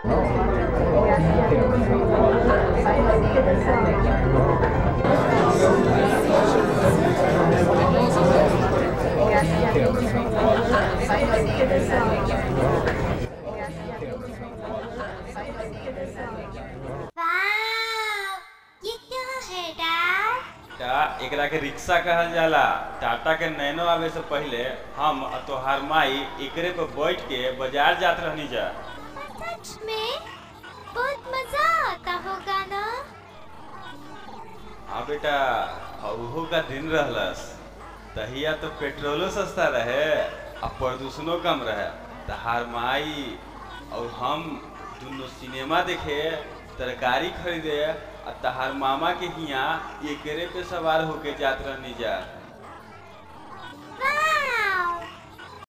वाव ये क्या है डैड टा एकरा के रिक्शा कहल जाला टाटा के नैनो आवे से पहले हम आ तोहार माई एकरे पे बैठ के बाजार जात रहनी जा सच में बहुत मजा आता होगा ना हाँ बेटा अहो का दिन रहलस तहिया तो पेट्रोलो सस्ता रहे आ प्रदूषणो कम रहे तहार माई और हम दुनो सिनेमा देखे तरकारी खरीदे आ तहार मामा के हिया एकरे पे सवार होके जात रहनी जा